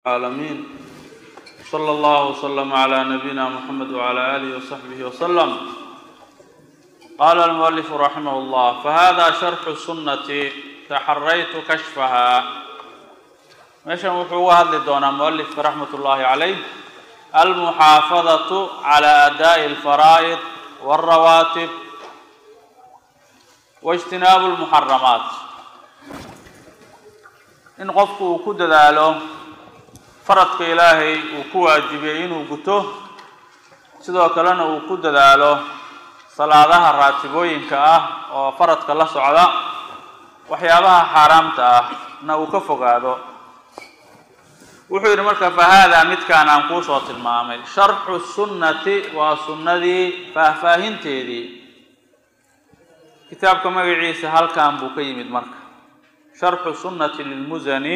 العالمين صلى الله وسلم على نبينا محمد وعلى آله وصحبه وسلم قال المؤلف رحمه الله فهذا شرح السنة تحريت كشفها meeshan wuxuu uga hadli doonaa mualifka raxmat ullaahi calayh almuxaafadatu cala adaa'i alfaraa'id walrawaatib waijtinaabu lmuxaramaat in qofku uu ku dadaalo faradka ilaahay uu ku waajibiyey inuu guto sidoo kalena uu ku dadaalo salaadaha raatibooyinka ah oo faradka la socda waxyaabaha xaaraamta ah na uu ka fogaado wuxuu yidhi marka fa haadaa midkaan aan kuusoo tilmaamay sharxu sunnati waa sunnadii faahfaahinteedii kitaabka magaciisa halkan buu ka yimid marka sharxu sunnati lilmusani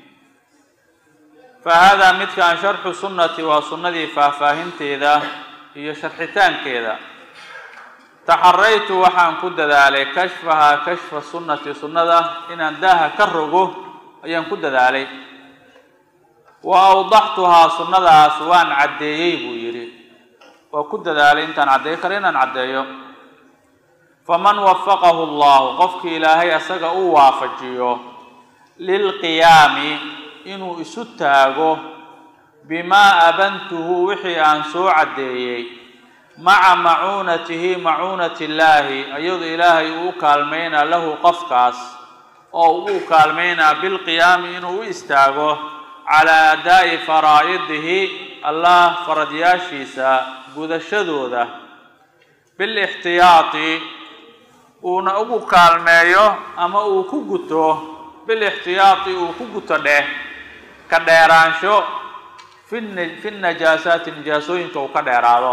fa haadaa midkaan sharxu sunnati waa sunnadii faahfaahinteeda iyo sharxitaankeeda taxaraytu waxaan ku dadaalay kashfahaa kashfa sunnati sunnada inaan daaha ka rogo ayaan ku dadaalay wa awdaxtuhaa sunnadaas waan caddeeyey buu yidhi waa ku dadaalay intaan caddeey karo inaan caddeeyo faman wafaqahu allahu qofkii ilaahay asaga u waafajiyo lilqiyaami inuu isu taago bimaa abantuhu wixii aan soo caddeeyey maca macuunatihi macuunati illaahi iyadoo ilaahay uu kaalmaynaa lahu qofkaas oo uu kaalmaynaa bilqiyaami inuu u istaago calaa adaa'i faraa'idihi allah faradyaashiisa gudashadooda bilixtiyaati uuna ugu kaalmeeyo ama uu ku guto bilixtiyaati uu ku guto dheh ka dheeraansho fi fi najaasaati nijaasooyinka uu ka dheeraado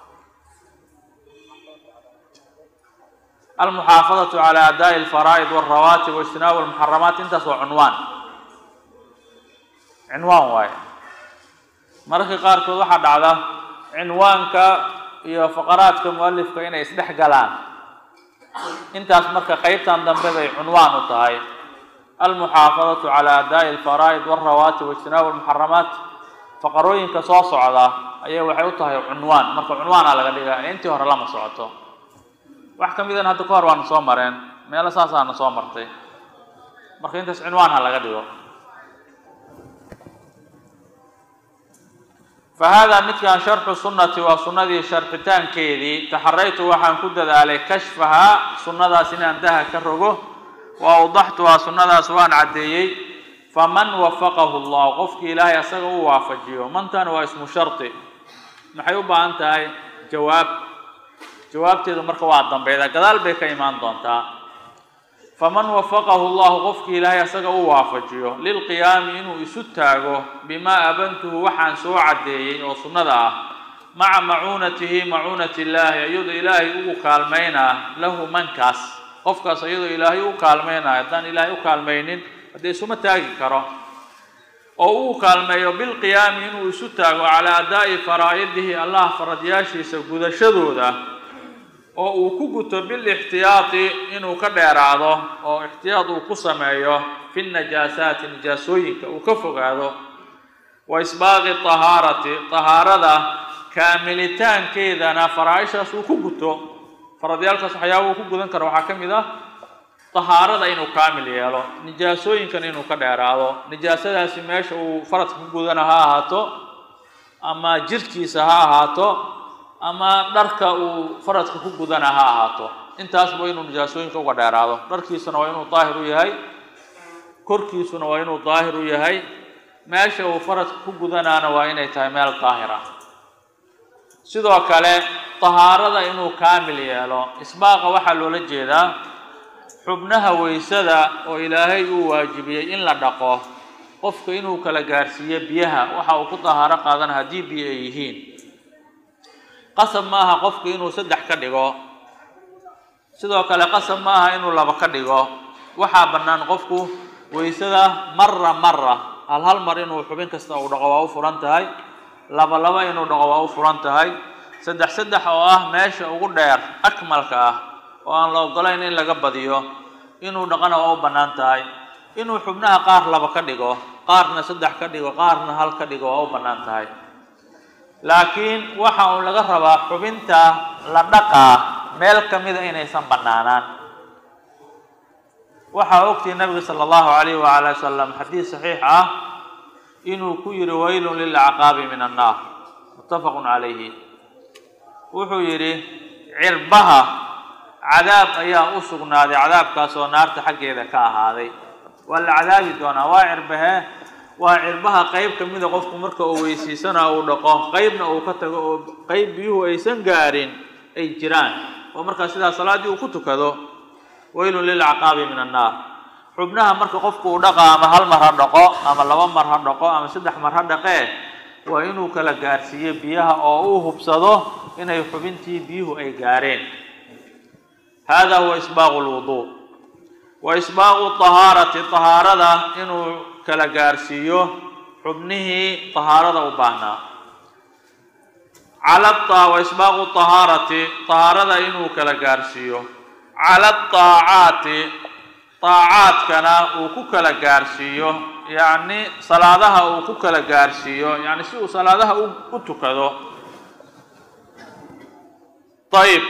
almuxaafadatu calaa adaa'i alfaraa'id walrawaatib waijtinaabu almuxaramaat intaas waa cunwaan cinwaan waaye mararka qaarkood waxaa dhacda cinwaanka iyo faqaraadka mualifka inay isdhex galaan intaas marka qeybtan dambe bay cunwaan u tahay almuxaafadatu calaa adaa'i alfaraa'id walrawaatib waijtinaabu almuxaramaat faqarooyinka soo socda ayay waxay u tahay cunwaan marka cunwaana laga dhigaa intii hore lama socoto wax ka midan hadda ka hor waana soo mareen meelo saasaana soo martay marka intaas cinwaan ha laga dhigo fa haadaa midkaan sharxu sunnati waa sunnadii sharxitaankeedii taxaraytu waxaan ku dadaalay kashfahaa sunnadaas inaan daha ka rogo wa awdaxtuhaa sunnadaas waan caddeeyey faman wafaqahu allah qofkii ilaahay asaga u waafajiyo mantan waa ismu shardi maxay u baahan tahay jawaab jawaabteedu marka waa dambeyda gadaal bay ka imaan doontaa faman wafaqahu llahu qofkii ilaahay asaga u waafajiyo lilqiyaami inuu isu taago bimaa abantuhu waxaan soo caddeeyey oo sunnada ah maca macuunatihi macuunati illaahi iyadoo ilaahay ugu kaalmaynaa lahu mankaas qofkaas iyadoo ilaahay u kaalmaynayo haddaan ilaahay u kaalmaynin haddee isuma taagi karo oo uu kaalmeeyo bilqiyaami inuu isu taago calaa adaa'i faraa'idihi allah faradyaashiisa gudashadooda oo uu ku guto bilixtiyaati inuu ka dheeraado oo ixtiyaad uu ku sameeyo fi najaasaati nijaasooyinka uu ka fogaado wa isbaaqi tahaarati tahaarada kaamilitaankeedana faraa-ishaas uu ku guto faradyaalkaas waxyaaba uu ku gudan karo waxaa ka mid ah tahaarada inuu kaamil yeelo nijaasooyinkan inuu ka dheeraado nijaasadaasi meesha uu faradka ku gudana ha ahaato ama jirhkiisa ha ahaato ama dharka uu faradka ku gudana ha ahaato intaasba inuu nijaasooyinka uga dheeraado dharkiisuna waa inuu daahir u yahay korkiisuna waa inuu daahir u yahay meesha uu faradka ku gudanaana waa inay tahay meel daahira sidoo kale tahaarada inuu kaamil yeelo isbaaqa waxaa loola jeedaa xubnaha weysada oo ilaahay uu waajibiyey in la dhaqo qofka inuu kala gaarsiiyo biyaha waxa uu ku tahaaro qaadana haddii biyo ay yihiin qasab ma aha qofku inuu saddex ka dhigo sidoo kale qasab ma aha inuu laba ka dhigo waxaa bannaan qofku weysada mara mara hal hal mar inuu xubin kasta uu dhaqo waa u furan tahay laba laba inuu dhaqo waa u furan tahay saddex saddex oo ah meesha ugu dheer akmalka ah oo aan la ogolayn in laga badiyo inuu dhaqana waa u bannaan tahay inuu xubnaha qaar laba ka dhigo qaarna saddex ka dhigo qaarna hal ka dhigo waa u bannaan tahay laakiin waxa uu laga rabaa xubinta la dhaqaa meel ka mida inaysan bannaanaan waxaa ogtihi nabiga sala allahu alayh waala wasalam xadiis saxiix ah inuu ku yihi waylun lilacqaabi min annaar muttafaqun calayhi wuxuu yidhi cirbaha cadaab ayaa u sugnaaday cadaabkaas oo naarta xaggeeda ka ahaaday waa la cadaabi doonaa waa cirbahee waa cirbaha qeyb ka mida qofku marka uu weysiisana uu dhaqo qeybna uu ka tago oo qeyb biyuhu aysan gaarin ay jiraan oo markaa sidaa salaaddii uu ku tukado waylun lilacqaabi min annaar xubnaha marka qofku uu dhaqa ama hal mar ha dhaqo ama laba mar ha dhaqo ama saddex mar ha dhaqee waa inuu kala gaarsiiyo biyaha oo uu hubsado inay xubintii biyuhu ay gaareen hada huwa isbaaqu lwuduu wa isbaaqu tahaarati tahaarada inuu kala gaarsiiyo xubnihii tahaarada u baahnaa cala wa isbaaqu tahaarati tahaarada inuu kala gaarsiiyo cala aacaati aacaadkana uu ku kala gaarsiiyo yacni salaadaha uu ku kala gaarsiiyo yani si uu salaadaha u tukado ayb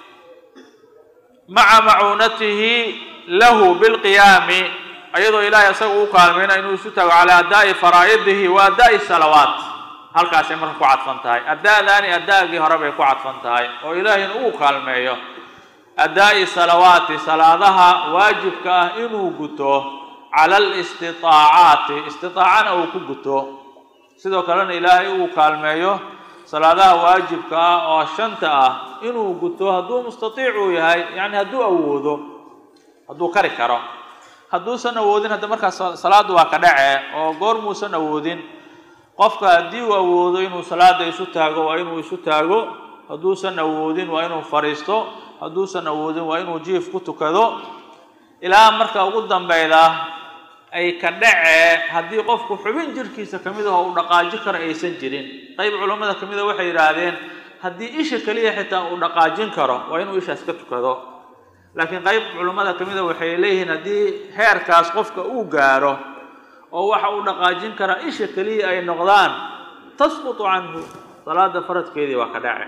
maca macuunatihi lahu bilqiyaami ayadoo ilaahay isaga u kaalmayna inuu isu tago calaa adaa'i faraa'idihi wa adaa'i salawaat halkaasay marka ku cadfan tahay ada'daani ada'gii hore bay ku cadfan tahay oo ilaahayna uu kaalmeeyo adaa'i salawaati salaadaha waajibka ah inuu guto cala alistitaacaati istitaacana uu ku guto sidoo kalena ilaahay uu kaalmeeyo salaadaha waajibka ah oo shanta ah inuu guto hadduu mustatiic uu yahay yacni hadduu awoodo hadduu kari karo hadduusan awoodin hadda markaas salaaddu waa ka dhace oo goor muusan awoodin qofka haddii uu awoodo inuu salaada isu taago waa inuu isu taago hadduusan awoodin waa inuu fadhiisto hadduusan awoodin waa inuu jiif ku tukado ilaa marka ugu dambeyda ay ka dhacee haddii qofku xubin jirkiisa ka mid aho uu dhaqaaji karo aysan jirin qayb culammada ka mida waxay yidhaahdeen haddii isha keliya xitaa uu dhaqaajin karo waa inuu ishaas ka tukado laakiin qayb culammada ka mida waxay leeyihiin haddii heerkaas qofka uu gaaro oo waxa uu dhaqaajin karaa isha keliya ay noqdaan tasqutu canhu salaada faradkeedii waa ka dhace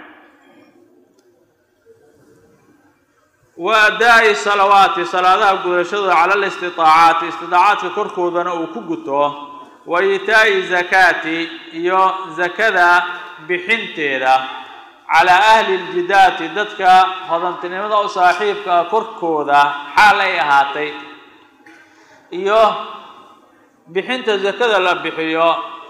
wa adaa'i salawaati salaadaha gudashadooda cala alistitaacaati istitaacaadka korkoodana uu ku guto wa itaa'i zakaati iyo zakada bixinteeda calaa ahli ljidaati dadka hodantinimada u saaxiibka ah korkooda xaal ay ahaatay iyo bixinta zakada la bixiyo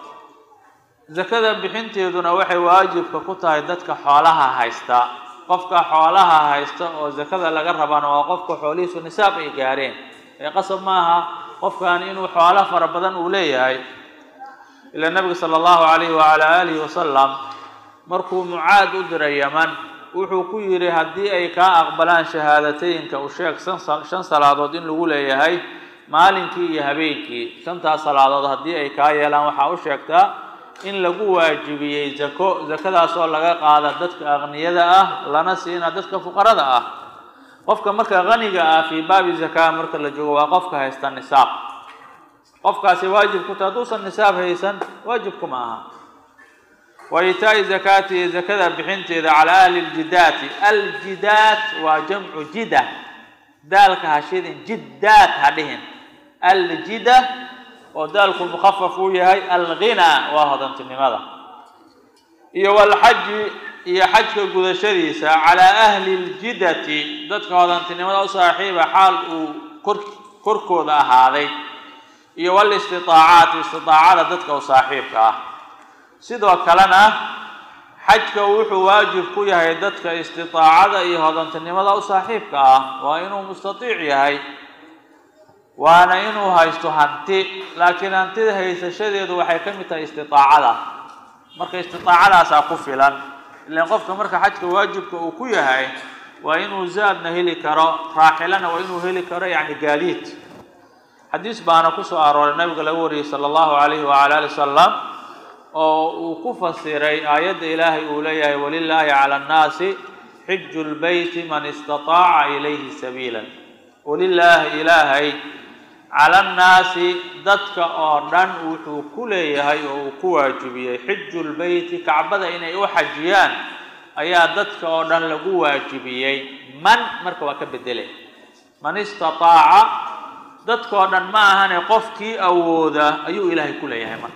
zakada bixinteeduna waxay waajibka ku tahay dadka xoolaha haysta qofka xoolaha haysta oo zakada laga rabana waa qofka xoolihiisu nisaab ay gaareen ee qasab maaha qofkan inuu xoolo fara badan uu leeyahay ilaa nabiga sala allahu calayhi wacala aalihi wasalam markuu mucaad u diray yaman wuxuu ku yidhi haddii ay kaa aqbalaan shahaadatayinka u sheeg shan salaadood in lagu leeyahay maalinkii iyo habeenkii shantaas salaadood haddii ay kaa yeelaan waxaa u sheegtaa in lagu waajibiyey zako zakadaasoo laga qaada dadka aqniyada ah lana siina dadka fuqarada ah qofka marka qaniga ah fii baabi zakaa marka la joogo waa qofka haysta nisaab qofkaasi waajib ku tahay hadduusan nisaab haysan waajibku ma aha wa itaa'i zakaati iyo zakada bixinteeda calaa ahli ljidaati aljidaat waa jamcu jida daalka ha shidin jiddaat ha dhihin aljida oo daalku mukhafaf uu yahay alghinaa waa hodantinimada iyo walxaji iyo xajka gudashadiisa calaa ahli ljidati dadka hodantinimada u saaxiiba xaal uu kor korkooda ahaaday iyo walistitaacaati istitaacada dadka u saaxiibka ah sidoo kalena xajka wuxuu waajib ku yahay dadka istitaacada iyo hodantinimada u saaxiibka ah waa inuu mustatiic yahay waana inuu haysto hanti laakiin hantida haysashadeedu waxay ka mid tahay istitaacada marka istitaacadaasaa ku filan ilaan qofka marka xajka waajibka uu ku yahay waa inuu zaadna heli karo raaxilana waa inuu heli karo yacni gaadiid xadiis baana kusoo arooray nabiga laga wariyey sala allahu calayhi wacala ali wasalam oo uu ku fasiray aayadda ilaahay uu leeyahay walilaahi cala annaasi xiju lbeyti man istataaca ilayhi sabiila walilaahi ilaahay cala annaasi dadka oo dhan wuxuu ku leeyahay oo uu ku waajibiyey xiju lbeyti kacbada inay u xajiyaan ayaa dadka oo dhan lagu waajibiyey man marka waa ka bedele man istataaca dadka oo dhan ma ahane qofkii awooda ayuu ilaahay ku leeyahay marka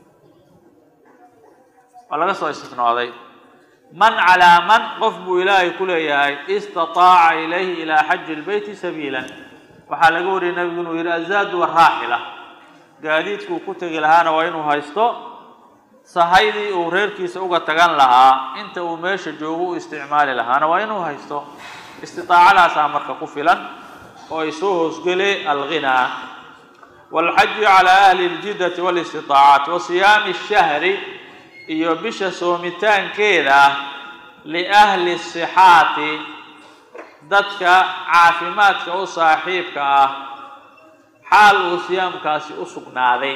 waa laga soo istisnooday man calaa man qof buu ilaahay ku leeyahay istataaca ilayhi ilaa xaji lbeyti sabiilan waxaa laga wariyay nabigu inuu yidhi azaadu waraaxila gaadiidkuu ku tegi lahaana waa inuu haysto sahaydii uu reerkiisa uga tagan lahaa inta uu meesha joogo u isticmaali lahaana waa inuu haysto istiaacadaasaa marka ku filan oo ay soo hoosgele alghinaa waalxaju calaa ahli ljidati walistiaacaat wa siyaami shahri iyo bisha soomitaankeeda liahli sixaati dadka caafimaadka u saaxiibka ah xaal uu siyaamkaasi u sugnaaday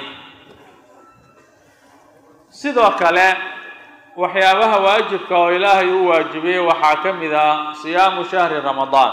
sidoo kale waxyaabaha waajibka oo ilaahay u waajibiyey waxaa ka mid ah siyaamu shahri ramadaan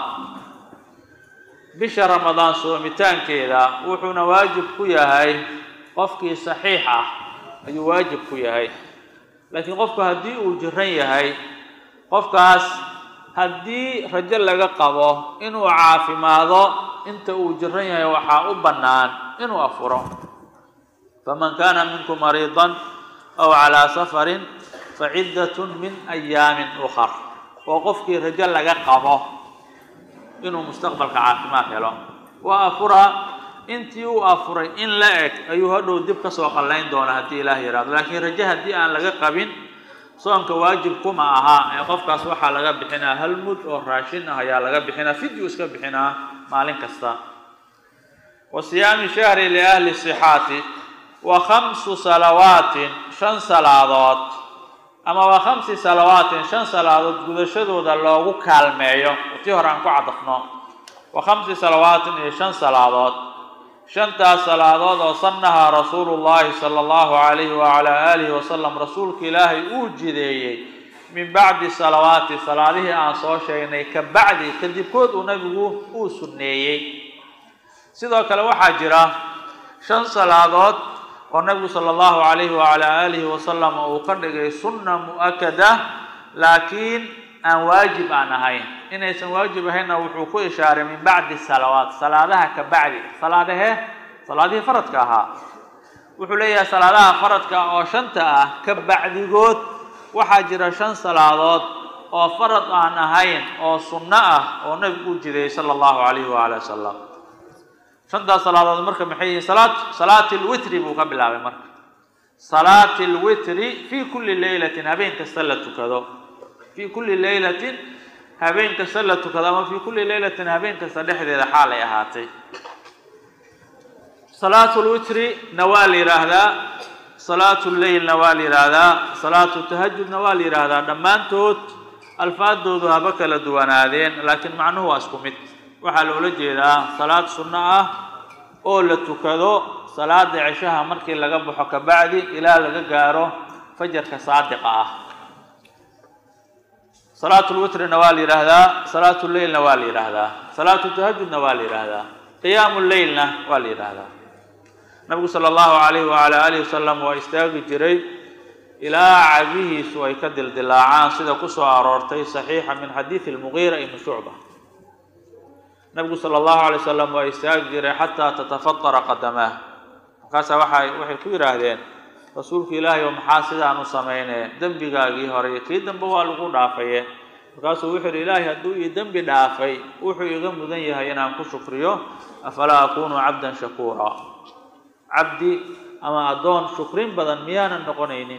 bisha ramadaan soomitaankeeda wuxuuna waajib ku yahay qofkii saxiix ah ayuu waajib ku yahay laakiin qofku haddii uu jiran yahay qofkaas haddii rajo laga qabo inuu caafimaado inta uu jiran yahay waxaa u bannaan inuu afuro faman kaana minkum mariidan aw calaa safarin faciddatun min ayaamin ukhar oo qofkii rajo laga qabo inuu mustaqbalka caafimaad helo waa afuraa intii uu afuray in la eg ayuu hadhow dib ka soo qallayn doona haddii ilaah yidhahdo laakiin rajo haddii aan laga qabin soonka waajib kuma aha ee qofkaas waxaa laga bixinaa hal mud oo raashin ah ayaa laga bixinaa fidyu iska bixinaa maalin kasta wa siyaami shahri liahli sixaati wa khamsu salawaatin shan salaadood ama waa khamsi salawaatin shan salaadood gudashadooda loogu kaalmeeyo tii hore aan ku cadafno wa khamsi salawaatin iyo shan salaadood shantaas salaadood oo sannahaa rasuulu llaahi sala allahu calayhi wacalaa aalihi wasalam rasuulka ilaahay uu jideeyey min bacdi salawaati salaadihii aan soo sheegnay ka bacdi kadibkood uu nabigu uu sunneeyey sidoo kale waxaa jira shan salaadood oo nabigu sala allahu calayhi wacalaa aalihi wasalam uu ka dhigay sunna mu-akada laakiin aan waajib aan ahayn inaysan waajib ahaynna wuxuu ku ishaaray min bacdi salawaat salaadaha ka bacdi salaadahee salaadihii faradka ahaa wuxuu leeyahay salaadaha faradka oo shanta ah ka bacdigood waxaa jira shan salaadood oo farad aan ahayn oo sunno ah oo nabigu u jideeyey sala allahu calayhi waala wasalam shantaas salaadood marka maxay yihiin salaat salaati lwitri buu ka bilaabay marka salaati lwitri fii kulli leylatin habeen kasta la tukado fii kulli leylatin habeen kasta la tukado ama fii kulli leylatin habeen kasta dhexdeeda xaal ay ahaatay salaatu lwitrina waa la yidhaahdaa salaatu lleylna waa la yidhaahdaa salaatu tahajudna waa la yidhaahdaa dhammaantood alfaadoodu haba kala duwanaadeen laakiin macnuhu waa isku mid waxaa loola jeedaa salaad sunno ah oo la tukado salaada ceshaha markii laga baxo kabacdi ilaa laga gaaro fajarka saadiqa ah salaatu lwitrina waa la yidhaahdaa salaatu lleylna waa la yidhaahdaa salaatu tahajudna waa la yidhaahdaa qiyaamu lleylna waa la yidhaahdaa nabigu sala allahu calayhi wacala aalihi wasalam waa istaagi jiray ilaa cagihiisu ay ka dildilaacaan sida kusoo aroortay saxiixa min xadiidi lmugiira ibni shucba nabigu sala allahu alay wasalam waa istaagi jiray xataa tatafadara qadamaah markaasaa waxay waxay ku yidhaahdeen rasuulku ilaahay oo maxaa sidaan u sameynee dembigaagii hore iyo kii dambe waa lagu dhaafaye markaasuu wuxuu yidhi ilaahay hadduu ii dembi dhaafay wuxuu iga mudan yahay inaan ku shukriyo afalaa akunu cabdan shakuura cabdi ama addoon shukrin badan miyaanan noqonaynin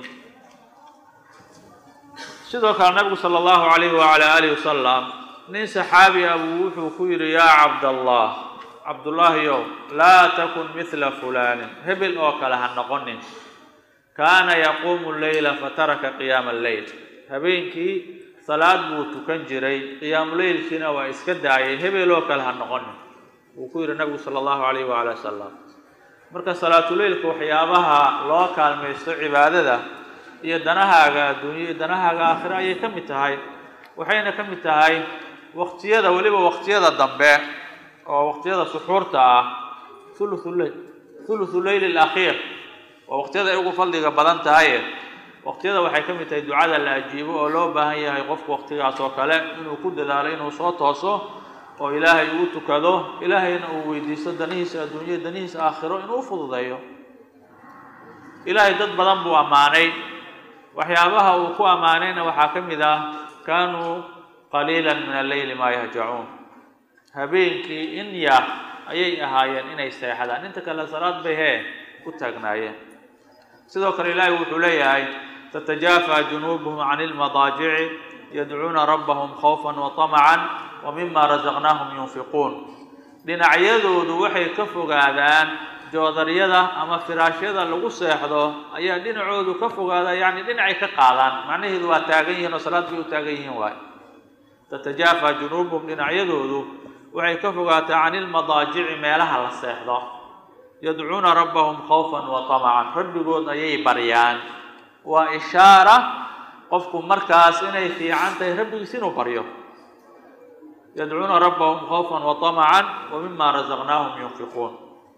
sidoo kale nabigu sala allahu calayhi wacala aalihi wasalam nin saxaabi ah buu wuxuu ku yidhi yaa cabdallah cabdullaahiyow laa takun midla fulaanin hebel oo kale ha noqonin kaana yaquumu leyla fataraka qiyaama alleyl habeenkii salaad buu tukan jiray qiyaamuleylkiina waa iska daayay hebel oo kale ha noqonin wuu ku yidhi nabigu sala allahu calayhi wacala wasalam marka salaatuleylka waxyaabaha loo kaalmaysto cibaadada iyo danahaaga adduunyo iyo danahaaga aakhiro ayay ka mid tahay waxayna ka mid tahay waqtiyada weliba waqtiyada dambe oo waqtiyada suxuurta ah thuluthu leyl thuluthu leyl alakhiir waa waqtiyada ay ugu fadliga badan tahaye waqtiyada waxay ka mid tahay ducada la ajiibo oo loo baahan yahay qofku waqtigaas oo kale inuu ku dadaalo inuu soo tooso oo ilaahay uu tukado ilaahayna uu weydiisto danihiisa adduunya danihiisa aakhiro inuu u fududeeyo ilaahay dad badan buu ammaanay waxyaabaha uu ku ammaanayna waxaa ka mid ah kaanuu qaliila min alleyli maa yahjacuun habeenkii in yar ayay ahaayeen inay seexdaan inta kale salaad bay hee ku taagnaayeen sidoo kale ilaahay wuxuu leeyahay tatajaafa junuubuhum can ilmadaajici yadcuuna rabbahum khawfan wa طamacan wa mima rasaqnaahum yunfiquun dhinacyadoodu waxay ka fogaadaan joodaryada ama firaashyada lagu seexdo ayaa dhinacoodu ka fogaada yacni dhinacay ka qaadaan macnaheedu waa taagan yihiin oo salaad bay u taagan yihiin waay tatajaafa junuubuhum dhinacyadoodu waxay ka fogaataa can ilmadaajici meelaha la seexdo yadcuuna rabbahum khawfan wa طamacan rabbigood ayay baryaan waa ishaara qofku markaas inay fiican tahay rabbigiis inuu baryo yadcuuna rabbahum khawfan wa طamacan wa mima rasaqnaahum yunfiquun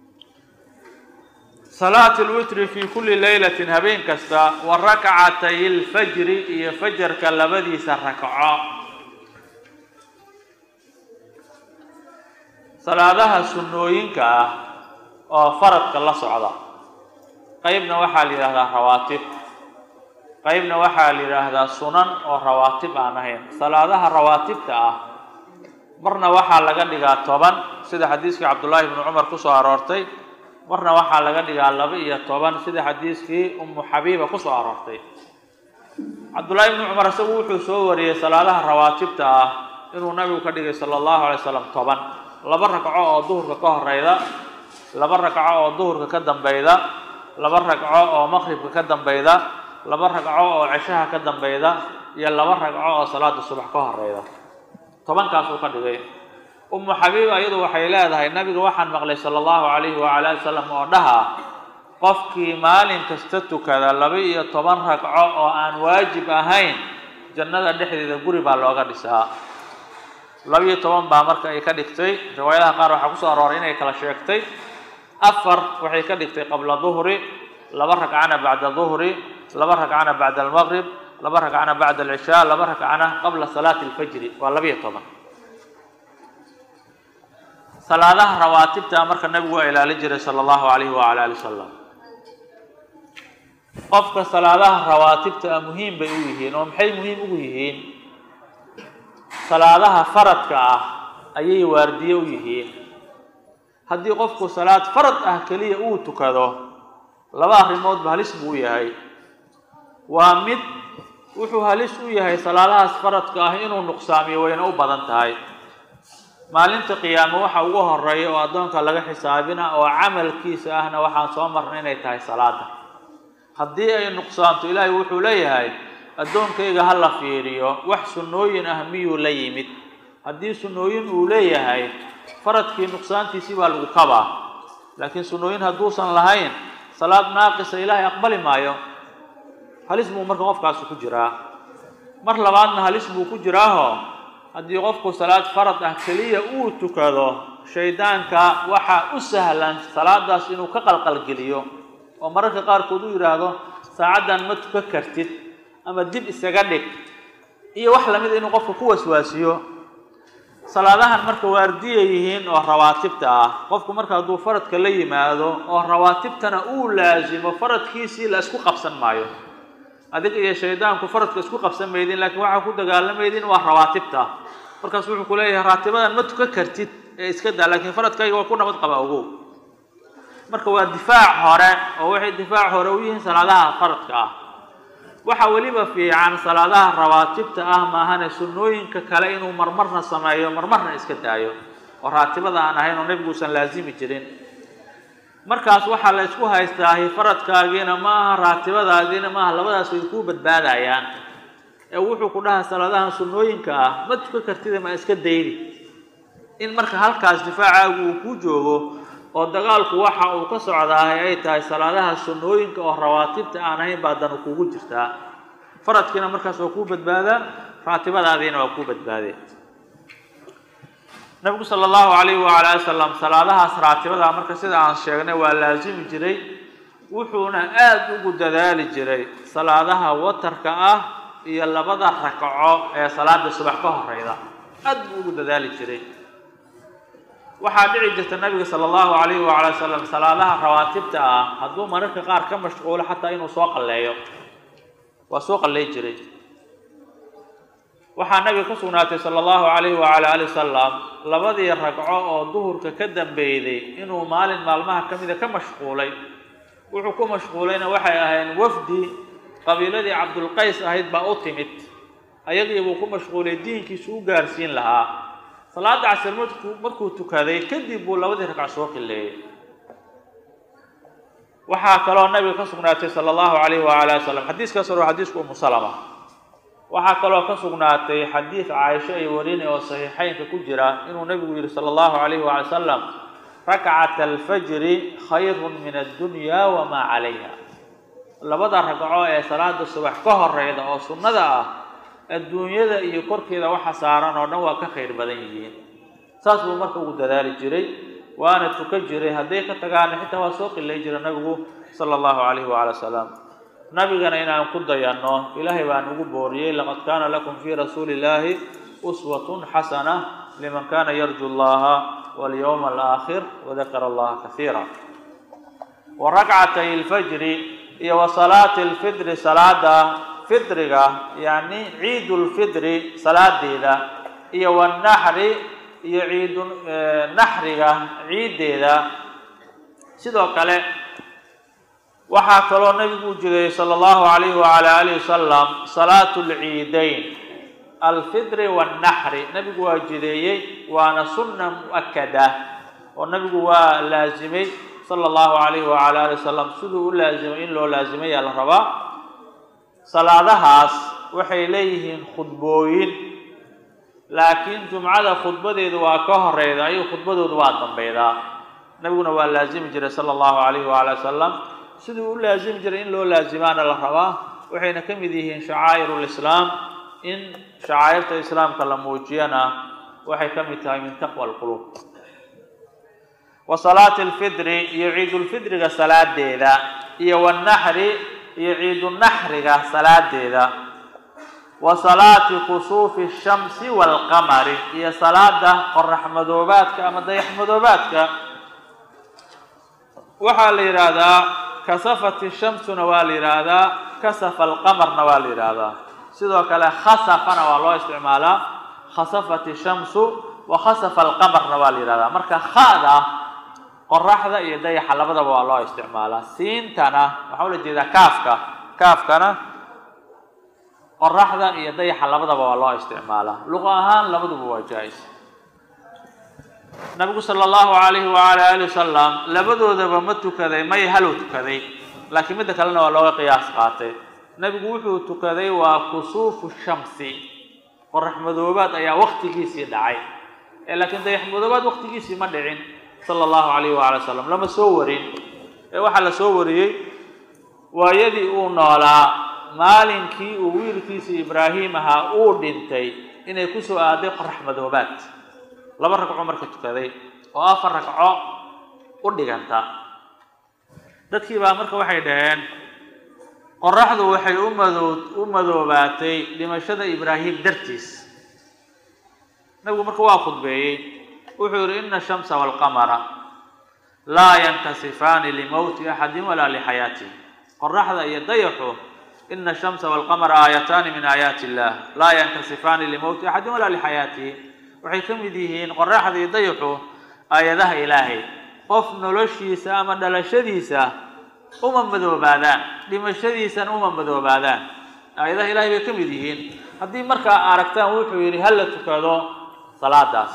salaat lwitri fi kuli leylatin habeen kasta wa rakcatay lfajri iyo fajarka labadiisa rakco salaadaha sunnooyinka ah oo faradka la socda qeybna waxaa la yidhahdaa rawaatib qeybna waxaa la yidhaahdaa sunan oo rawaatib aan ahayn salaadaha rawaatibta ah marna waxaa laga dhigaa toban sida xadiiskii cabdullaahi bni cumar kusoo aroortay marna waxaa laga dhigaa laba iyo toban sida xadiiskii umu xabiiba kusoo aroortay cabdullaahi bni cumar isagu wuxuu soo wariyey salaadaha rawaatibta ah inuu nabigu ka dhigay sala allahu alay slam toban laba ragco oo duhurka ka horeyda laba ragco oo duhurka ka dambeyda laba ragco oo maqribka ka dambeyda laba ragco oo ceshaha ka dambeyda iyo laba ragco oo salaada subax ka horeyda tobankaasuu ka dhigay umu xabiiba iyadu waxay leedahay nabiga waxaan maqlay sala allahu calayhi waala ali wasalam oo dhaha qofkii maalin kasta tukada laba iyo toban ragco oo aan waajib ahayn jannada dhexdeeda guri baa looga dhisaa laba iyo toban baa marka ay ka dhigtay riwaayadaha qaar waxaa kusoo arooray inay kala sheegtay afar waxay ka dhigtay qabla duhri laba ragcana bacda duhri laba ragcana bacda almaqrib laba ragcana bacda alcishaa laba ragcana qabla salaati alfajri waa laba iyo toban salaadaha rawaatibta marka nabigu waa ilaalin jiray sala allahu calayhi waala ali wasalam qofka salaadaha rawaatibta ah muhiim bay u yihiin oo maxay muhiim ugu yihiin salaadaha faradka ah ayay waardiye u yihiin haddii qofku salaad farad ah keliya uu tukado laba arrimoodba halis buu u yahay waa mid wuxuu halis u yahay salaadahaas faradka ah inuu nuqsaamiyo wayna u badan tahay maalinta qiyaame waxa ugu horeeya oo addoonka laga xisaabina oo camalkiisa ahna waxaan soo marnay inay tahay salaada haddii ay nuqsaanto ilaahay wuxuu leeyahay addoonkayga ha la fiiriyo wax sunnooyin ah miyuu la yimid haddii sunnooyin uu leeyahay faradkii nuqsaantiisii baa lagu kabaa laakiin sunnooyin hadduusan lahayn salaad naaqisa ilaahay aqbali maayo halis buu marka qofkaasi ku jiraa mar labaadna halis buu ku jiraaho haddii qofku salaad farad ah keliya uu tukado shaydaanka waxaa u sahlan salaadaas inuu ka qalqalgeliyo oo mararka qaarkood u yidhaahdo saacaddan ma tukan kartid ama dib isaga dhig iyo wax lamid a inuu qofka ku waswaasiyo salaadahan marka waardiya yihiin oo rawaatibta ah qofku marka hadduu faradka la yimaado oo rawaatibtana uu laasimo faradkiisii la isku qabsan maayo adiga iyo shaydaanku faradka isku qabsan maydin laakiin waxaa ku dagaalamaydin waa rawaatibta markaas wuxuu ku leeyahay raatibadan ma tukan kartid ee iska daa laakiin faradkayga waa ku nabad qaba ogow marka waa difaac hore oo waxay difaac hore u yihiin salaadaha faradka ah waxaa weliba fiican salaadaha rawaatibta ah maahane sunnooyinka kale inuu marmarna sameeyo marmarna iska daayo oo raatibada aan ahayn oo nebiguusan laasimi jirin markaas waxaa la isku haystaahi faradkaagiina ma aha raatibadaadiina maaha labadaas way kuu badbaadayaan ee wuxuu ku dhahaa salaadahan sunnooyinka ah ma tukan kartida ma iska daydi in marka halkaas difaacaagu uu ku joogo oo dagaalku waxa uu ka socdaahay ay tahay salaadaha sunnooyinka oo rawaatibta aan ahayn baa danu kugu jirtaa faradkiina markaas waa kuu badbaadaa raatibadaadiina waa kuu badbaadee nabigu sala allahu calayhi wacala ali wasalam salaadahaas raatibada marka sida aan sheegnay waa laasimi jiray wuxuuna aada ugu dadaali jiray salaadaha watarka ah iyo labada ragco ee salaada subax ka horeyda aad buu ugu dadaali jiray waxaa dhici jirta nabiga sala allahu calayhi wacala wasalam salaadaha rawaatibta ah hadduu mararka qaar ka mashquulo xataa inuu soo qalleeyo waa soo qalley jiray waxaa nabiga ka sugnaatay sala allahu calayhi wacala ali wasalam labadii ragco oo duhurka ka dambeeyday inuu maalin maalmaha ka mida ka mashquulay wuxuu ku mashquulayna waxay ahayn wafdi qabiiladii cabdulqays ahayd baa u timid ayagii buu ku mashquulay diinkiisu u gaarsiin lahaa salaada casir markuu markuu tukaday kadib buu labadii ragco soo qileeyey waxaa kaloo nabiga ka sugnaatay sala allahu calayhi wacala ali wasalam xadiiskaas hore waa xadiisku umu salama waxaa kaloo ka sugnaatay xadiid caaisho ay warinay oo saxiixeynka ku jira inuu nabigu yihi sala allahu calayhi waala wasalam rakcat alfajri khayrun min addunya wamaa calayha labada ragco ee salaada subax ka horeyda oo sunnada ah adduunyada iyo korkeeda waxa saaran oo dhan waa ka khayr badan yihiin saas buu marka ugu dadaali jiray waana tukan jiray hadday ka tagaana xitaa waa soo qilay jira nabigu sala allahu calayhi waala wasalam nabigana inaan ku dayanno ilaahay baan ugu booriyey laqad kaana lakum fii rasuuli illaahi uswatun xasana liman kana yarju llaha walyowma alaakhir wadakara allaha kasiira wa rakcatay alfajri iyo wa salaati alfidri salaada fidriga yacni ciidu lfidri salaadeeda iyo wanaxri iyo ciidu naxriga ciiddeeda sidoo kale waxaa kaloo nabigu u jideeyey sala allahu calayhi wacala alihi wasalam salaatu lciidayn alfidri wannaxri nabigu waa jideeyey waana sunna mu-akada oo nabigu waa laasimay sala allahu calayhi wacala ali wasalam siduu u laasimay in loo laasimayaa la rabaa salaadahaas waxay leeyihiin khudbooyin laakiin jumcada khudbadeedu waa ka horeyda ayuu khudbadoodu waa dambeydaa nabiguna waa laasimi jiray sala allahu calayhi wacala wasalam siduu u laasimi jiray in loo laasimaana la rabaa waxayna ka mid yihiin shacaa'iru lislaam in shacaa'irta islaamka la muujiyana waxay ka mid tahay min taqwa alquluub wa salaati alfidri iyo ciidulfidriga salaadeeda iyo wanaxri iyo ciidunaxriga salaadeeda wa salaati kusuufi shamsi waalqamari iyo salaada qorax madoobaadka ama dayax madoobaadka waxaa la yidhaahdaa kasafati shamsuna waa la yidhaahdaa kasafa alqamarna waa la yidhaahdaa sidoo kale khasafana waa loo isticmaalaa khasafati shamsu wa khasafa alqamarna waa la yidhahdaa marka khada qoraxda iyo dayaxa labadaba waa loo isticmaalaa siintana waxaa ula jeedaa kaafka kaafkana qoraxda iyo dayaxa labadaba waa loo isticmaalaa luqa ahaan labaduba waa jaa-is nabigu sala allahu calayhi wacala ali wasalam labadoodaba ma tukaday may haluu tukaday laakiin midda kalena waa looga qiyaas qaatay nabigu wuxuu tukaday waa kusuufu shamsi qorax madoobaad ayaa waktigiisii dhacay ee laakiin dayax madoobaad waktigiisii ma dhicin sala allahu calayhi wacala wasalam lama soo warin ee waxaa la soo wariyey waayadii uu noolaa maalinkii uu wiilkiisii ibraahim ahaa uu dhintay inay kusoo aaday qorax madoobaad laba ragco marka tukaday oo afar ragco u dhiganta dadkii baa marka waxay dhaheen qoraxdu waxay u madoo u madoobaatay dhimashada ibraahim dartiis nabigu marka waa khudbeeyey wuxuu yihi ina ashamsa waalqamara laa yankasifaani limowti axadin walaa lixayaatih qoraxda iyo dayaxu ina ashamsa waalqamara aayataani min aayaati illah laa yankasifaani limowti axadin walaa lixayaatihi waxay ka mid yihiin qoraxda iyo dayaxu aayadaha ilaahay qof noloshiisa ama dhalashadiisa uma madoobaadaan dhimashadiisana uma madoobaadaan aayadaha ilahay bay ka mid yihiin haddii markaa aragtaan wuxuu yidhi ha la tukado salaadaas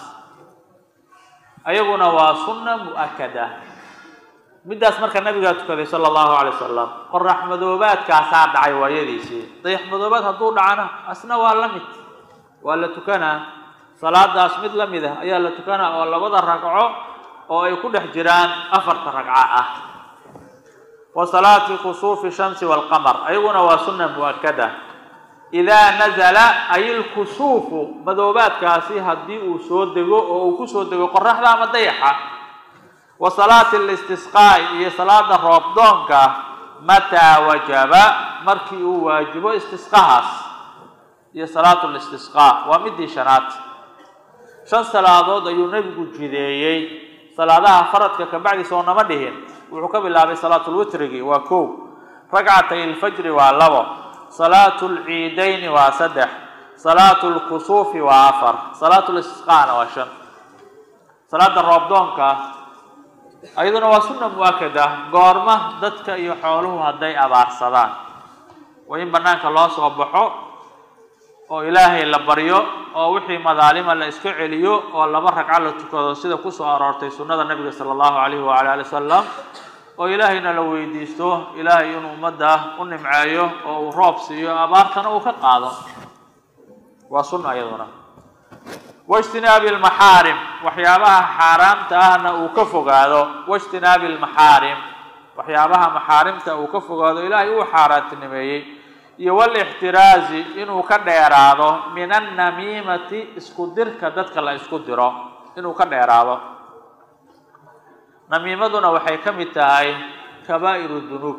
ayaguna waa sunna mu-akada middaas marka nabigaa tukaday sala allahu calay wasalam qorax madoobaadkaasaa dhacay waayadiisii dayax madoobaad hadduu dhacana asna waa la mid waa la tukanaa salaadaas mid la mid ah ayaa la tukanaa oo labada ragco oo ay ku dhex jiraan afarta ragco ah wa salaati kusuufi shamsi waalqamar ayaguna waa sunna mu-akada idaa nazala ay ilkusuufu madoobaadkaasi haddii uu soo dego oo uu kusoo dego qoraxda ama dayaxa wa salaati listisqaa'i iyo salaada roobdoonka mataa wajaba markii uu waajibo istisqahaas iyo salaatu listisqaa waa midii shanaad shan salaadood ayuu nebigu jideeyey salaadaha faradka kabacdi soo nama dhihin wuxuu ka bilaabay salaatulwitrigi waa kow ragcatay ilfajri waa labo salaatu lciidayni waa saddex salaatu lkusuufi waa afar salaatu listisqaana waa shan salaada roobdoonka ayaduna waa sunna mu-akada goorma dadka iyo xooluhu hadday abaarsadaan waa in banaanka loo soo baxo oo ilaahay la baryo oo wixii madaalima la iska celiyo oo laba ragco la tukado sida kusoo aroortay sunnada nabiga sala allahu calayhi waala ali wasalam oo ilaahayna la weydiisto ilaahay inuu ummadda u nimceeyo oo uu roob siiyo abaartana uu ka qaado waa sunna iyaduna waijtinaabi almaxaarim waxyaabaha xaaraamta ahna uu ka fogaado waijtinaabi almaxaarim waxyaabaha maxaarimta uu ka fogaado ilaahay uu xaaraantinimeeyey iyo walixtiraazi inuu ka dheeraado min annamiimati isku dirka dadka la isku diro inuu ka dheeraado namiimaduna waxay ka mid tahay kabaa'iru dunuub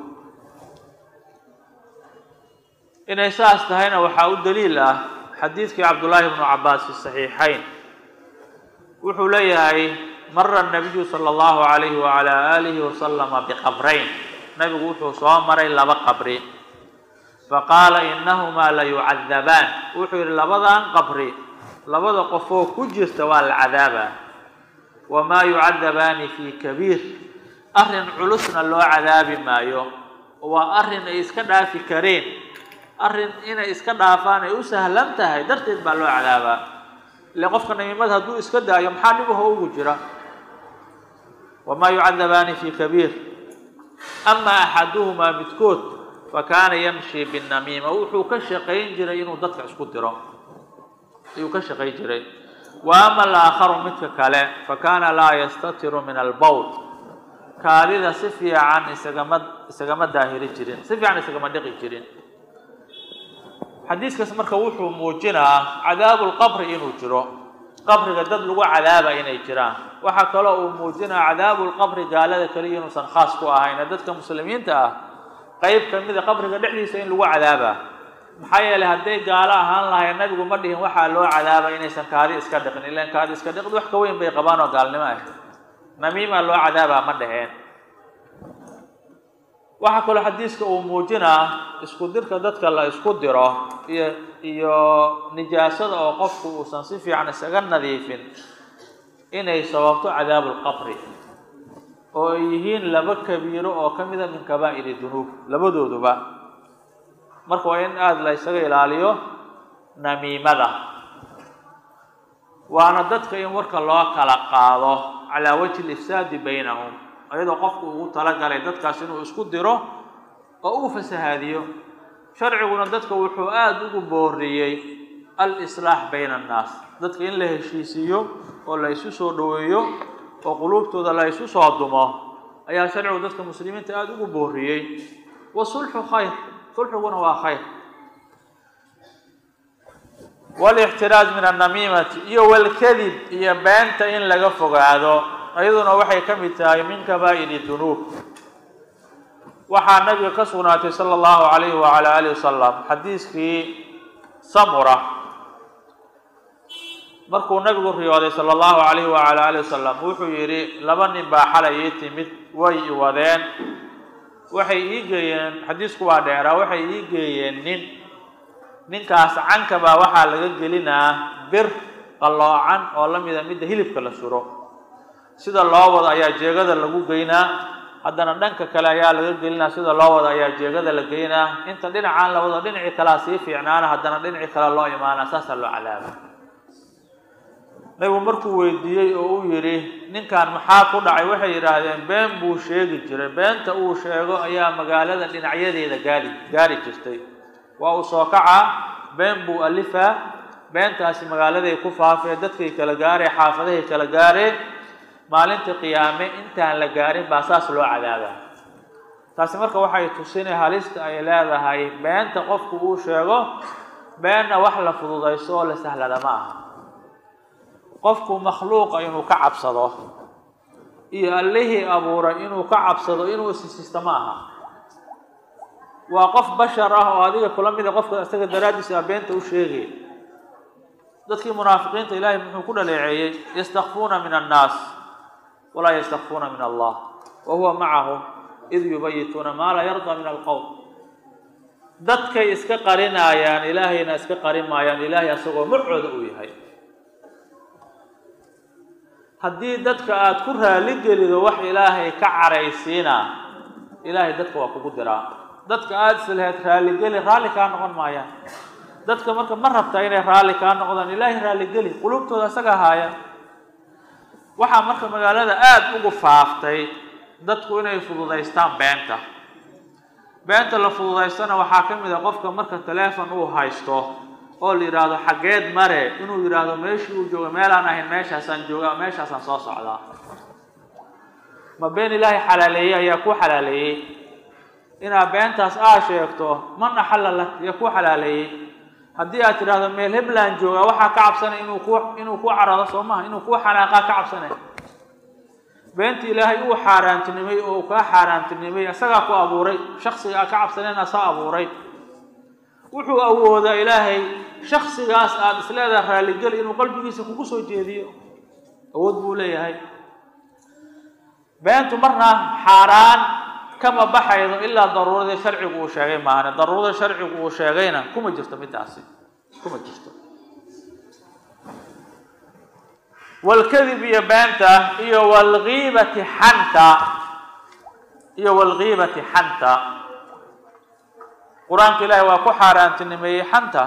inay saas tahayna waxaa u daliil ah xadiidkii cabdullaahi bnu cabaas fi saxiixayn wuxuu leeyahay mara nabiyu sala allahu calayhi wacala aalihi wasalama biqabrayn nabigu wuxuu soo maray laba qabri faqaala inahumaa la yucadabaan wuxuu yidhi labadan qabri labada qofoo ku jirta waa la cadaabaa wamaa yucadabaani fii kabiir arrin culusna loo cadaabi maayo waa arrin ay iska dhaafi kareen arrin inay iska dhaafaan ay u sahlan tahay darteed baa loo cadaabaa ile qofka namiimada hadduu iska daayo maxaa dhibaho ugu jira wamaa yucadabaani fii kabiir ama axaduhumaa midkood fakaana yamshi binamiima wuxuu ka shaqayn jiray inuu dadka isku diro ayuu ka shaqayn jiray wa ama alaakharu midka kale fakaana laa yastatiru min albowl kaadida si fiican isagama isagama daahiri jirin si fiican isagama dhiqi jirin xadiiskaas marka wuxuu muujinaa cadaabu lqabri inuu jiro qabriga dad lagu cadaaba inay jiraan waxaa kaloo uu muujinaa cadaabu lqabri gaalada keliya inuusan khaas ku ahayn ee dadka muslimiinta ah qeyb kamida qabriga dhexdiisa in lagu cadaaba maxaa yeelay hadday gaalo ahaan lahayn nabigu ma dhihin waxaa loo cadaaba inaysan kaadi iska dhiqin ilan kaadi iska dhiqid wax ka weyn bay qabaan oo gaalnimo ah namiima loo cadaabaa ma dheheen waxaa kaloo xadiiska uu muujinaa isku dirka dadka la isku diro iyo iyo nijaasada oo qofku uusan si fiican isaga nadiifin inay sababto cadaabu lqabri oo ay yihiin laba kabiiro oo ka mida min kabaa'iri dunuub labadooduba marka waa in aada la ysaga ilaaliyo namiimada waana dadka in warka loo kala qaado calaa wajhi lifsaadi baynahum iyadoo qofku ugu talagalay dadkaas inuu isku diro oo uu fasahaadiyo sharciguna dadka wuxuu aada ugu booriyey al-islaax bayna annaas dadka in la heshiisiiyo oo la isu soo dhoweeyo oo quluubtooda la isu soo dumo ayaa sharcigu dadka muslimiinta aada ugu booriyey wasulxu khayr sulxiguna waa khayr walixtiraaj min annamiimati iyo walkadib iyo beenta in laga fogaado iyaduna waxay ka mid tahay min kabaa'iri dunuub waxaa nabiga ka sugnaatay sala allahu calayhi wacala alihi wasalam xadiiskii samura markuu nabigu riyooday sala allahu calayhi wacala alihi wasalam wuxuu yidhi laba nin baa xalay ii timid way i wadeen waxay ii geeyeen xadiisku waa dheeraa waxay ii geeyeen nin ninkaas canka baa waxaa laga gelinaa bir qalloocan oo la mida midda hilibka la suro sida loo wado ayaa jeegada lagu geynaa haddana dhanka kale ayaa laga gelinaa sida loo wado ayaa jeegada la geynaa inta dhinacaan la wado dhinacii kalea sii fiicnaana haddana dhinacii kale loo imaana saasaa loo cadaaba nabigu markuu weydiiyey oo uu yidhi ninkan maxaa ku dhacay waxay yidhaahdeen been buu sheegi jiray beenta uu sheego ayaa magaalada dhinacyadeeda gaari gaari jirtay waa uu soo kacaa been buu alifaa beentaasi magaaladay ku faafee dadkay kala gaareen xaafadahay kala gaareen maalinta qiyaame intaan la gaarin baa saas loo cadaabaa taasi marka waxay tusinay halista ay leedahay beenta qofku uu sheego beenna wax la fududayso oo la sahlada ma aha qofku makhluuqa inuu ka cabsado iyo allihii abuuray inuu ka cabsado inuu isisisto ma aha waa qof bashar ah oo adiga kula mida qofka isaga daraaddiisa a beenta u sheegay dadkii munaafiqiinta ilaahay muxuu ku dhaleeceeyey yastakfuuna min annaas walaa yastakfuuna min allah wa huwa macahum id yubayituuna maa laa yardaa min alqowm dadkay iska qarinaayaan ilaahayna iska qarin maayaan ilaahay asagoo macooda uu yahay haddii dadka aada ku raali gelido wax ilaahay ka caraysiina ilaahay dadka waa kugu diraa dadka aada islaheed raaligeli raalli kaa noqon maayaan dadka marka ma rabtaa inay raalli kaa noqdaan ilaahay raalligeli qulubtooda isaga haaya waxaa marka magaalada aada ugu faaftay dadku inay fududaystaan beenta beenta la fududaystana waxaa ka mid a qofka marka taleefon uu haysto oo la yidhaahdo xaggeed mare inuu yidhaahdo meeshii uu jooga meelaan ahayn meeshaasaan joogaa meeshaasaan soo socdaa ma been ilaahay xalaaleeyey ayaa ku xalaaleeyey inaad beentaas aa sheegto man axalla lak iyo ku xalaaleeyey haddii aad tidhaahdo meel hebland joogaa waxaa ka cabsanay inuu ku inuu ku carado soo maha inuu ku xanaaqaa ka cabsanay beenta ilaahay uu xaaraantinimay oo uu kaa xaaraantinimay isagaa ku abuuray shaksiga aa ka cabsaneen asaa abuuray wuxuu awoodaa ilaahay shaksigaas aada isleedaha raalligeli inuu qalbigiisa kugu soo jeediyo awood buu leeyahay beentu marna xaaraan kama baxaydo ilaa daruuradii sharcigu uu sheegay maahane daruurada sharcigu uu sheegayna kuma jirto midaasi kuma jirto walkadib iyo beenta iyo walgiibati xanta iyo walgiibati xanta qur-aanka ilaahi waa ku xaaraantinimeeyey xanta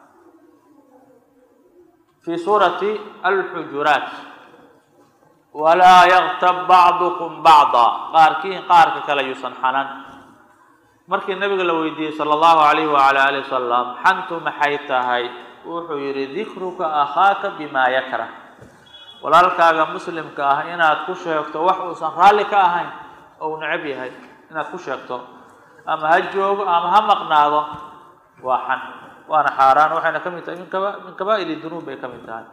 fi suurati alxujuraat walaa yaktab bacdukum bacda qaarkiin qaarka kale yuusan xanan markii nabiga la weydiiyey sala allahu alayhi wala alih wasalam xantu maxay tahay wuxuu yihi dikruka akhaaka bima yakrah walaalkaaga muslimka ah inaad ku sheegto wax uusan raalli ka ahayn oo uu necab yahay inaad ku sheegto ama ha joogo ama ha maqnaado waa xan waana xaaraan waxayna ka mid tahay min kaba min kabaa'iri dunuub bay ka mid tahay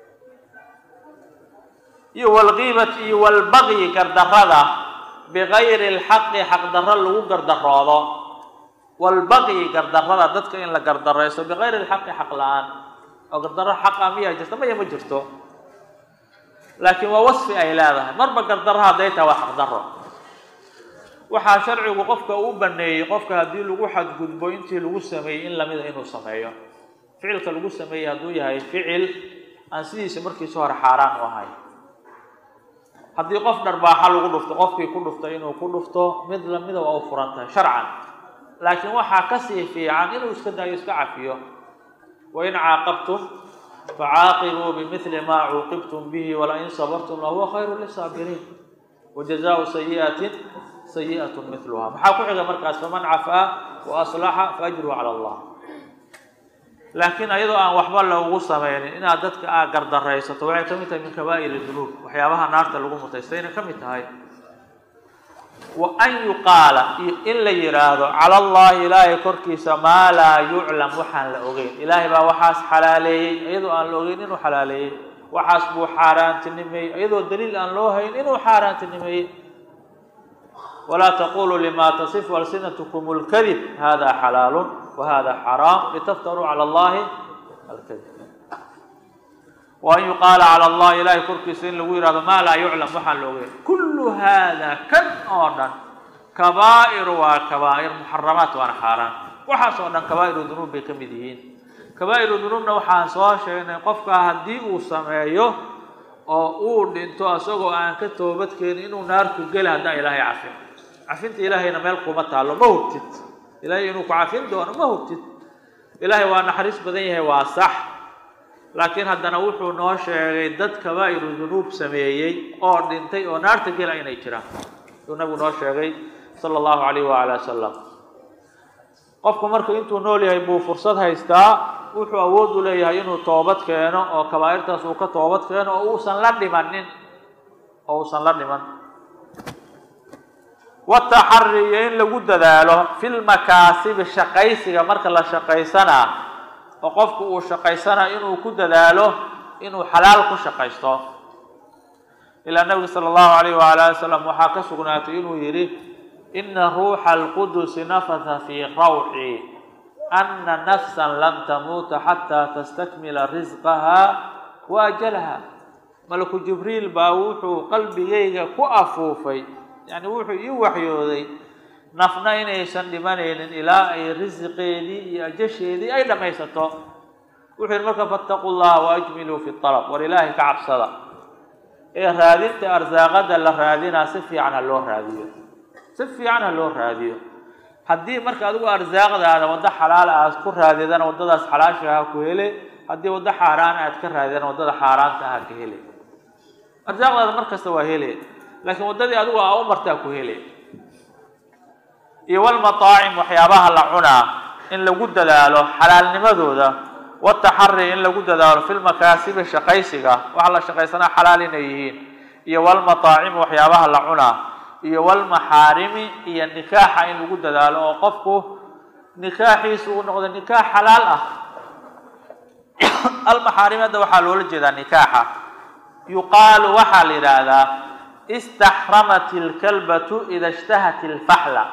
iyo walgiibati iyo walbagyi gardarrada bigayri lxaqi xaqdarro lagu gardaroodo walbagyi gardarrada dadka in la gardarayso bigayri lxaqi xaq la-aan oo gardarro xaqa miyaa jirta maya ma jirto laakiin waa wasfi ay leedahay marba gardarro hadday tahay waa xaqdarro waxaa sharcigu qofka uu baneeyey qofka haddii lagu xadgudbo intii lagu sameeyey in lamida inuu sameeyo ficilka lagu sameeyey hadduu yahay ficil aan sidiisa markiisa hore xaaraan u ahay haddii qof dharbaaxa lagu dhufto qofkii ku dhuftay inuu ku dhufto mid lamida waa u furan tahay sharcan laakiin waxaa kasii fiican inuu iska daayo iska cafiyo wain caaqabtum facaaqibuu bimili maa cuuqibtum bihi walain sabartum lahuwa khayru lisaabiriin wajazaau sayi'atin sayi'at miluha maxaa ku xiga markaas faman cafaa wa aslaxa faajruhu cala allah laakiin ayadoo aan waxba loogu sameynin inaad dadka aa gardaraysato waxay ka mid tahay min kabaa'ir dunuub waxyaabaha naarta lagu mutaystayna ka mid tahay wa an yuqaala iyo in la yidhaahdo cala allahi ilaahay korkiisa maa laa yuclam waxaan la ogeyn ilaahay baa waxaas xalaaleeyey iyadoo aan la ogeyn inuu xalaaleeyey waxaas buu xaaraantinimeeyey iyadoo daliil aan loo hayn inuu xaaraantinimeeyey walaa taquluu lima tasifu alsinatkum اlkadib hada xalaalu wahada xaraam litaftaruu cala allahi alkadib wa an yuqaala cala allahi ilahay korkiisa in lagu yihahdo maa laa yuclam waxaan la ogeyn kullu hada kan oo dhan kabaa'ir waa kabaa'ir muxaramaat waana xaaraan waxaas oo dhan kabaa'iru dunuub bay ka mid yihiin kabaa'iru dunuubna waxaan soo sheegnay qofka haddii uu sameeyo oo uu dhinto isagoo aan ka toobadkeenin inuu naarku geli haddaan ilaahay cafin cafinta ilaahayna meel kuma taallo ma hubtid ilaahay inuu ku cafin doono ma hubtid ilaahay waa naxariis badan yahay waa sax laakiin haddana wuxuu noo sheegay dad kabaa'iru dunuub sameeyey oo dhintay oo naarta gela inay jiraan ayuu nabigu noo sheegay sala allahu calayh waala wasalam qofku marka intuu nool yahay buu fursad haystaa wuxuu awood u leeyahay inuu toobad keeno oo kabaa'irtaas uu ka toobad keeno oo uusan la dhimanin oo uusan la dhiman wataxari iyo in lagu dadaalo fi lmakaasibi shaqaysiga marka la shaqaysanaa oo qofku uu shaqaysana inuu ku dadaalo inuu xalaal ku shaqaysto ilaa nabiga sala allahu alayh waala ali wasalam waxaa ka sugnaatay inuu yidhi ina ruuxa alqudusi nafatha fii rawci ana nafsan lan tamuuta xataa tastakmila risqaha wa ajalaha malaku jibriil baa wuxuu qalbigayga ku afuufay yani wuxuu ii waxyooday nafna inaysan dhimanaynin ilaa ay risiqeedii iyo ajasheedii ay dhammaysato wuxuu yidhi marka fattaqu llaha waajmiluu fi alab war ilaahay ka cabsada ee raadinta arsaaqada la raadinaa si fiican ha loo raadiyo si fiican ha loo raadiyo haddii marka adigu arsaaqdaada waddo xalaala aad ku raadidana waddadaas xalaasha ha ku hele haddii waddo xaaraana aad ka raadidana waddada xaaraanta ha ka hele arsaaqdaada mar kasta waa hele laakiin waddadii adigu aa u martaa ku hele iyo walmataacim waxyaabaha la cunaa in lagu dadaalo xalaalnimadooda wataxari in lagu dadaalo fi lmakaasibi shaqaysiga waxa la shaqaysanaa xalaal inay yihiin iyo walmataacimi waxyaabaha la cunaa iyo walmaxaarimi iyo nikaaxa in lagu dadaalo oo qofku nikaaxiisu uu noqdo nikaax xalaal ah almaxaarimi hadda waxaa loola jeedaa nikaaxa yuqaalu waxaa la yidhaahdaa istaxramat ilkalbatu ida ishtahat ilfaxla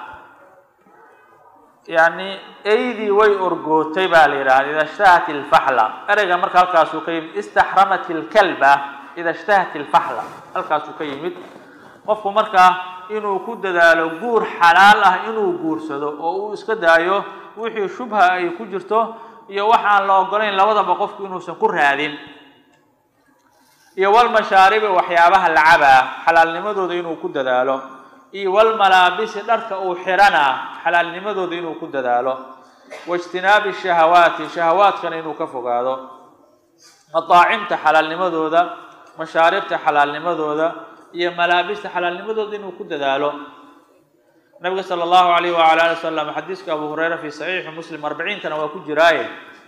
yani eydii way orgootay baa la yidhahda ida ishtahat ilfaxla ereyga marka halkaasuu ka yimid istaxramat ilkalba ida ishtahat ilfaxla halkaasuu ka yimid qofku markaa inuu ku dadaalo guur xalaal ah inuu guursado oo uu iska daayo wixii shubha ay ku jirto iyo waxaan la ogolayn labadaba qofku inuusan ku raadin iyo walmashaaribi waxyaabaha lacabaa xalaalnimadooda inuu ku dadaalo iyo walmalaabisi dharka uu xidhanaa xalaalnimadooda inuu ku dadaalo waijtinaabi shahawaati shahawaadkana inuu ka fogaado mataacimta xalaalnimadooda mashaaribta xalaalnimadooda iyo malaabista xalaalnimadooda inuu ku dadaalo nabiga sala allahu alayh waala ali wasalam xadiiska abu hureyra fi saxiixi muslim arbiciinkana waa ku jiraaye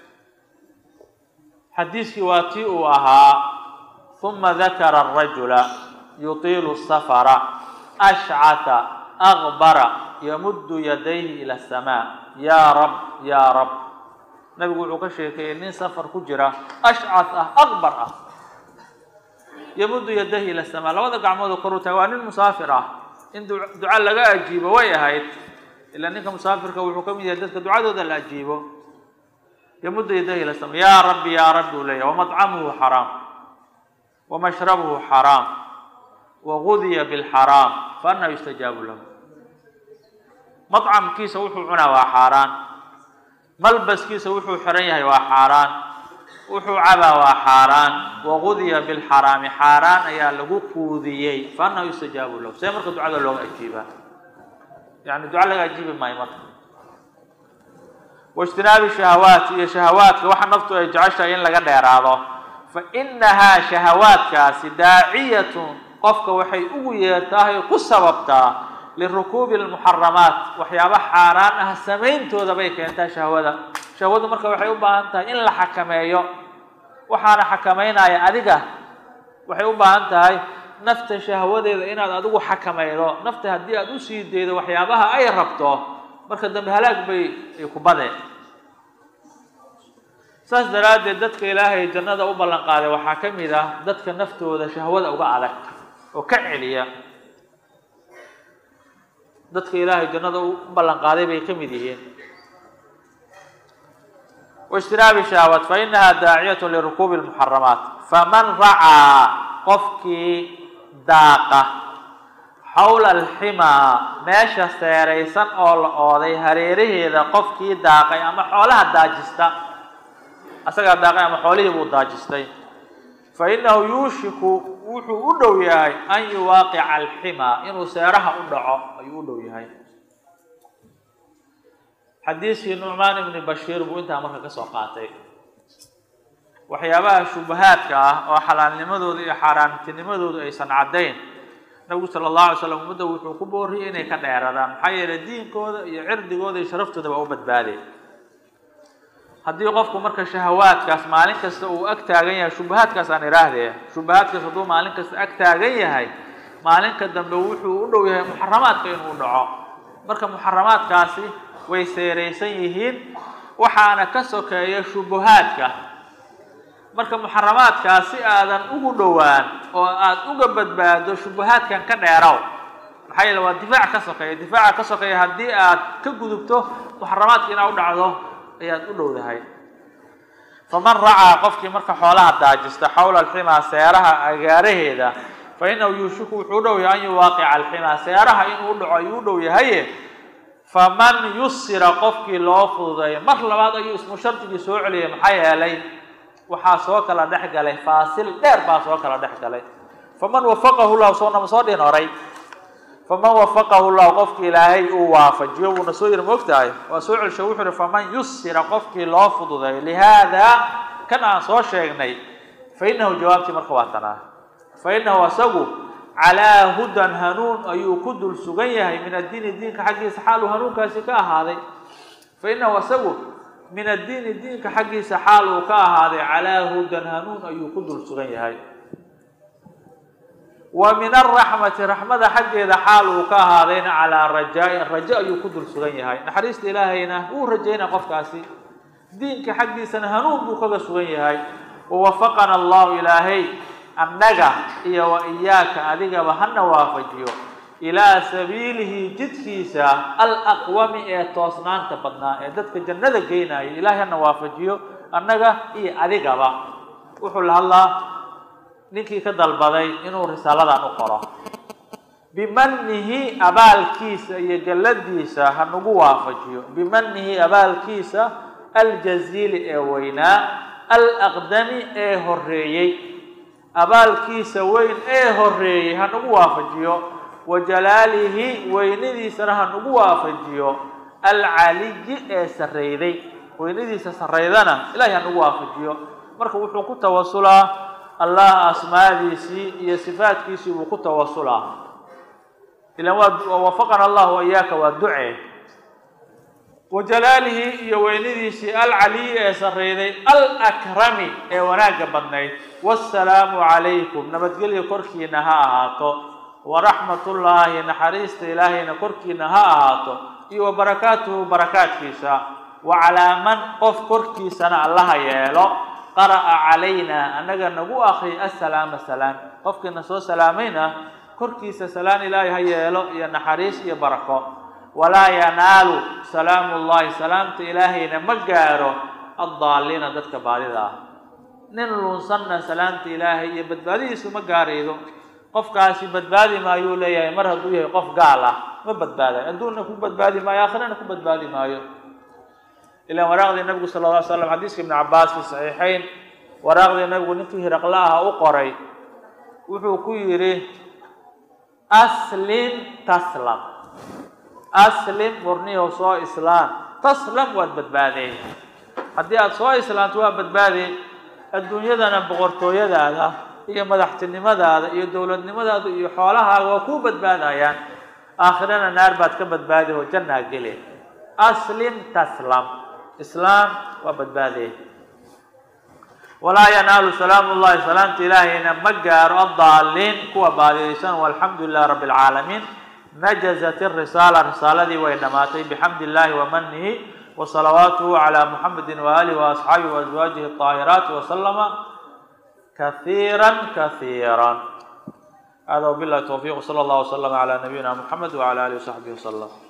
xadiiskii waa tii uu ahaa uma dakara arajula yutiilu safara ashcata akbara yamuddu yadayhi ila asamaa yaa rab yaa rab nabigu wuxuu ka sheekeeyey nin safar ku jira ashcat ah akbar ah yamuddu yadayhi ila asamaa labada gacmood oo kor u taga waa nin musaafir ah in duca laga ajiibo way ahayd ilaa ninka musaafirka wuxuu ka mid yahay dadka ducadooda la ajiibo yamuddu yadayhi ila asamaa yaa rabbi yaa rabbi uu leeyahy wamطcamuhu xaraam wamashrabuhu xaraam wagudiya bilxaraam faanaa yustajaabu lahu macamkiisa wuxuu cunaa waa xaaraan malbaskiisa wuxuu xiran yahay waa xaaraan wuxuu cabaa waa xaaraan wagudiya bilxaraami xaaraan ayaa lagu quudiyey faanaa yustajaabu lahu see marka ducada looga ajiibaa yani duca laga ajiibi maayo marka waijtinaabi shahawaat iyo shahawaadka waxa naftu ay jeceshahay in laga dheeraado fa inahaa shahawaadkaasi daaciyatun qofka waxay ugu yeertahay ku sababtaa lirukuubi lmuxaramaat waxyaaba xaaraan ah samayntooda bay keentaa shahwada shahwadu marka waxay u baahan tahay in la xakameeyo waxaana xakamaynaya adiga waxay u baahan tahay nafta shahwadeeda inaad adigu xakamaydo nafta haddii aad usii daydo waxyaabaha ay rabto marka dambe halaag bay ay ku badeen saas daraaddeed dadka ilaahay jannada u ballan qaaday waxaa ka mid ah dadka naftooda shahwada uga adag oo ka celiya dadka ilaahay jannada u ballan qaaday bay ka mid yihiin waijtinaabi shahwaat fa inaha daaciyat lirukuubi lmuxaramaat faman racaa qofkii daaqa xawla alximaa meesha seeraysan oo la ooday hareeraheeda qofkii daaqay ama xoolaha daajista asagaa daaqay ama xoolihii buu daajistay fa innahu yuushiku wuxuu u dhow yahay an yuwaaqica alximaa inuu seeraha u dhaco ayuu u dhow yahay xadiiskii nucmaan ibni bashiir buu intaa marka ka soo qaatay waxyaabaha shubahaadka ah oo xalaalnimadooda iyo xaaraantinimadoodu aysan caddayn nabigu sala allahu alay slam ummadda wuxuu ku booriyay inay ka dheeradaan maxaa yeelay diinkooda iyo cirdigooda iyo sharaftooda waa u badbaadeen haddii qofku marka shahawaadkaas maalin kasta uu ag taagan yahay shubahaadkaas aan idhaahdee shubahaadkaas hadduu maalin kasta ag taagan yahay maalinka dambe wuxuu u dhow yahay muxaramaadka inuu dhaco marka muxaramaadkaasi way seeraysan yihiin waxaana ka sokeeya shubuhaadka marka muxaramaadkaas si aadan ugu dhowaan oo aada uga badbaado shubuhaadkan ka dheeraw maxaa yeele waa difaac ka sokeeya difaaca ka sokeeya haddii aad ka gudubto muxaramaadka inaa u dhacdo ayaad u dhowdahay faman racaa qofkii marka xoolaha daajista xawla alximaa seeraha agaaraheeda fa inahu yuushiku wuxuu u dhow yahay an yuwaaqica alximaa seeraha inuu u dhaco ayuu u dhow yahaye faman yusira qofkii loo fududeeyo mar labaad ayuu ismu shardigii soo celiyay maxaa yeelay waxaa soo kala dhex galay faasil dheer baa soo kala dhex galay faman wafaqahu llahu soonama soo dhihin horay faman wafaqahu llahu qofkii ilaahay uu waafajiyo wuuna soo yiri moogtahay waa soo celsho wuxuu ihi faman yusira qofkii loo fududeeyo lihaada kan aan soo sheegnay fa inahu jawaabtii marka waa tanaa fa inahu asagu calaa hudan hanuun ayuu ku dul sugan yahay min addiini diinka xaggiisa xaal uu hanuunkaasi ka ahaaday fa inahu asagu min addiini diinka xaggiisa xaal uu ka ahaaday calaa hudan hanuun ayuu ku dul sugan yahay wa min araxmati raxmada xaggeeda xaal uu ka ahaadayna calaa rajaa-in rajo ayuu ku dul sugan yahay naxariista ilaahayna wuu rajaynaa qofkaasi diinka xaggiisana hanuun buu kaga sugan yahay wawafaqana allahu ilaahay annaga iyo wa iyaaka adigaba hana waafajiyo ilaa sabiilihi jidkiisa alaqwami ee toosnaanta badnaa ee dadka jannada geynaya ilaahay hana waafajiyo annaga iyo adigaba wuxuu la hadlaa ninkii ka dalbaday inuu risaaladan u qoro bimanihi abaalkiisa iyo galladiisa hanugu waafajiyo bimanihi abaalkiisa aljaziili ee weynaa alaqdami ee horeeyey abaalkiisa weyn ee horeeyey hanugu waafajiyo wa jalaalihi weynadiisana hanugu waafajiyo alcaliyi ee sarreyday weynadiisa sarreydana ilaahay hanugu waafajiyo marka wuxuu ku tawasulaa allah asmaadiisii iyo sifaadkiisii buu ku tawasulaa ilan waa wafaqana allah wa iyaaka waa duce wa jalaalihi iyo weynadiisii alcaliyi ee sarreyday alakrami ee wanaagga badnayd wasalaamu calaykum nabadgelyo korkiina ha ahaato waraxmatullaahi naxariista ilaahayna korkiina ha ahaato iyo wa barakaatuhu barakaadkiisa wa calaa man qof korkiisana allaha yeelo qara'a calayna annaga nagu akri assalaama salaam qofkiina soo salaamayna korkiisa salaan ilaahay ha yeelo iyo naxariis iyo barako walaa yanaalu salaamu llahi salaamta ilaahayna ma gaaro addaaliina dadka baadida ah nin lunsanna salaamta ilaahay iyo badbaadidiisu ma gaaraydo qofkaasi badbaadi maayuu leeyahay mar hadduu yahay qof gaal ah ma badbaadayo adduunna ku badbaadi maayo aakhirana ku badbaadi maayo ilan waraaqdii nabigu sala lla ly slam xadiiska ibni cabaas fi saxiixayn waraaqdii nabigu ninkii hiraqla aha u qoray wuxuu ku yidhi aslim taslam aslim murniyow soo islaam taslam waad badbaadeen haddii aada soo islaamto waa badbaadeen adduunyadana boqortooyadaada iyo madaxtinimadaada iyo dowladnimadaada iyo xoolahaaga waa kuu badbaadayaan aakhirana naar baad ka badbaadi oo jannaa gele aslim taslam islaam waa badbaadeen walaa yanaalu salaamu llahi salaamta ilaahayna ma gaaro addaaliin kuwa baadiyaysan walxamdu lilah rabbi alcaalamiin najazat irisaala risaaladii way dhammaatay bixamdi illahi wamanihi wasalawaatuhu calaa muxamedi waaalihi waasxaabihi waaswaajihi aahiraati wasalama kaiira kaiira hada wabilahi towfiq sala allah waslama calaa nabiyina muxamed wacala alihi wasaxbihi wasalam